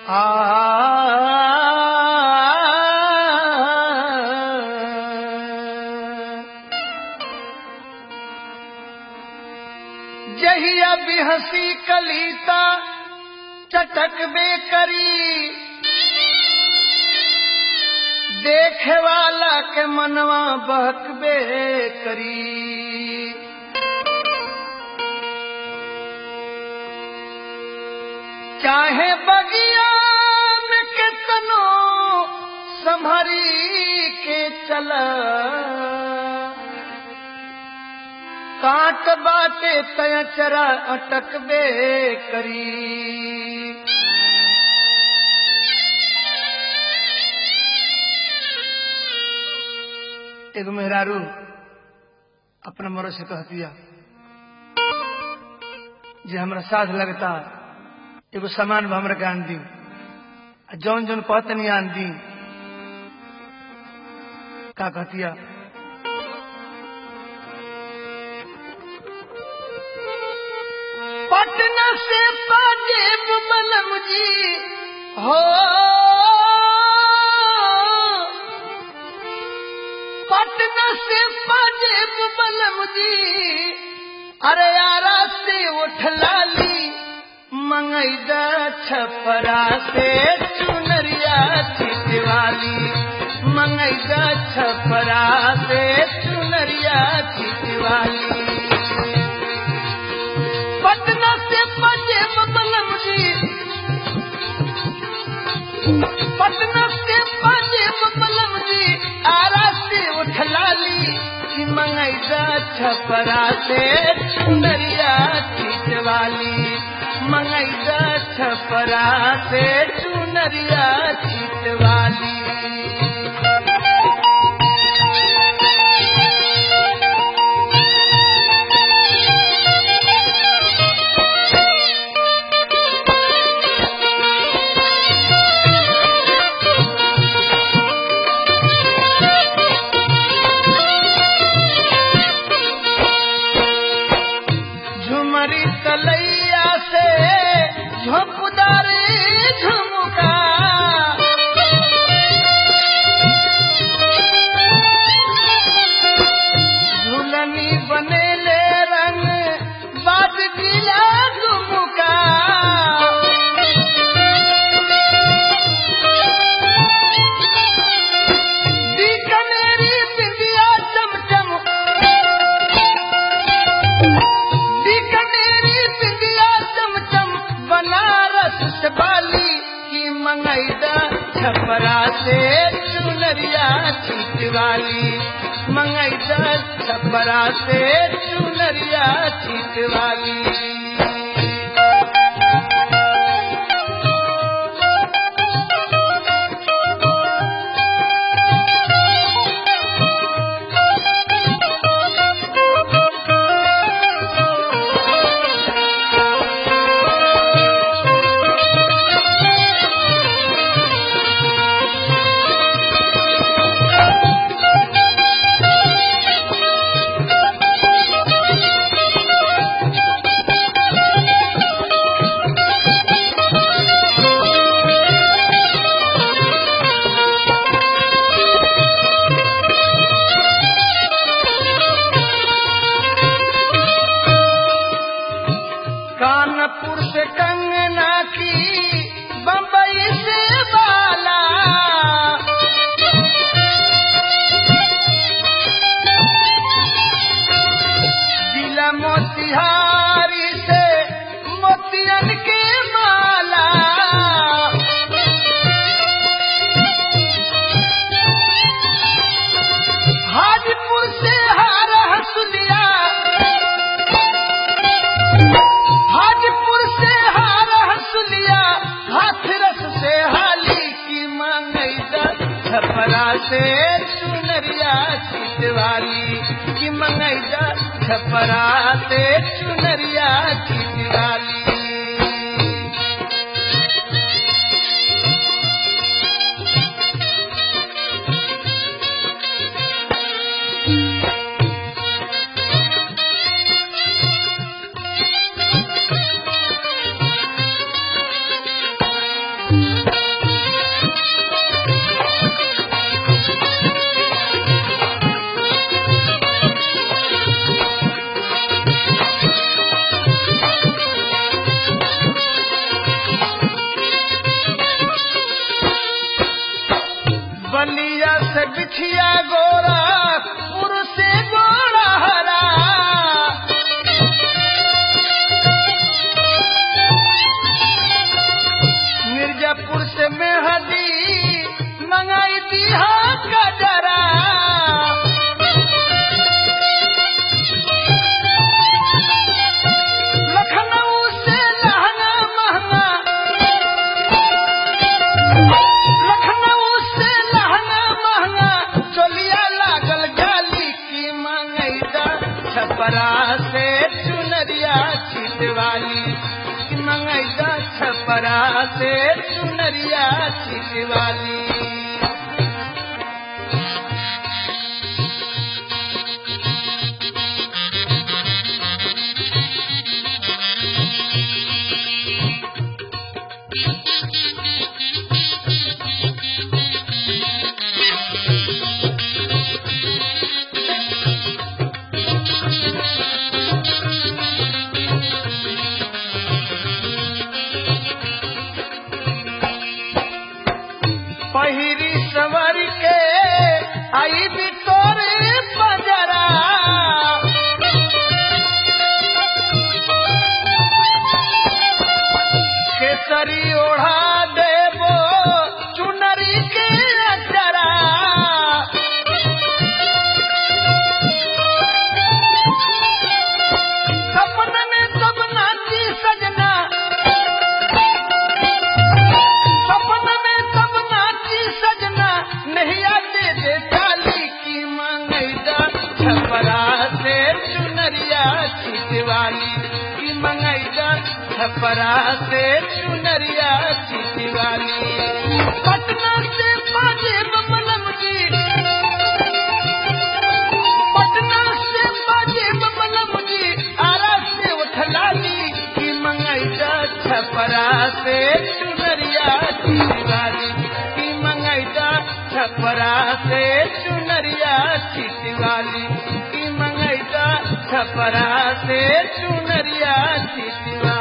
जहिया भी हंसी कलीता चटक बे करी देखे वाला के मनवा बहकबे करी चाहे बगियान के तनो संभरी के चला काट बाटे तय चरा अटकबे करी एगो मेहरारू अपना मरो से कह दिया जे हमरा साथ लगता एगो सामान हमरा के आन दी आ जौन जौन कहते नहीं आन दी का कहतिया पटना से पाजेब मलम जी हो पटना से पाजेब मलम जी अरे यारा से उठ लाली मंगैदा छपरा से चुनरिया छिटवाली मंगैदा छपरा से चुनरिया छिटवाली पटना से बजे बलम जी पटना से बजे बलम जी आरा से उठलाली कि मंगैदा छपरा से चुनरिया छिटवाली मंगैदा छपरा से चुनरिया छिटवाली झुमरी तलैया से झोंपदारी झुमका झुलनी बनेले रंग बाज गीला झुमका बीकानेरी बिंदिया चमचम बीकानेरी बिंदिया चमचम बनारस से बाली की मंगैदा छपरा से चुनरिया छिटवाली मंगैदा छपरा से चुनरिया छिटवाली कानपुर से कंगना की बम्बई से बाला जिला मोतिहारी से मोतियन के माला हाजीपुर से हार हसुलिया हाजीपुर से हार हसुलिया हाथरस से हाली की मंगैदा छपरा से चुनरिया छिटवाली की मंगैदा छपरा से चुनरिया छिटवाली मुछिया गोरा पुरुष गोरा हरा मिर्जापुर से मेहदी मंगाई दिया कजरा लखनऊ से लहंगा महंगा लखनऊ से लहंगा महंगा चोलिया लागल गाली की मंगैदा छपरा से चुनरिया छिटवाली की मंगैदा छपरा से चुनरिया छिटवाली पहिरी सवर के आई भी तोरे बजरा केसरी ओढ़ा देबो चुनरी के अचरा सपन में सब नाची सजना सपन में सब नाची सजना नहीं आते दे चाली की मंगैदा छपरा से चुनरिया छिटवाली की मंगैदा छपरा से चुनरिया छिटवाली पटना से बाजे बमलम जी पटना से बाजे बमलम जी आरा से उठलाली की मंगैदा छपरा से चुनरिया छिटवाली की मंगैदा छपरा से चुनरिया छिटवाली की मंगैदा छपरा से चुनरिया छिटवाली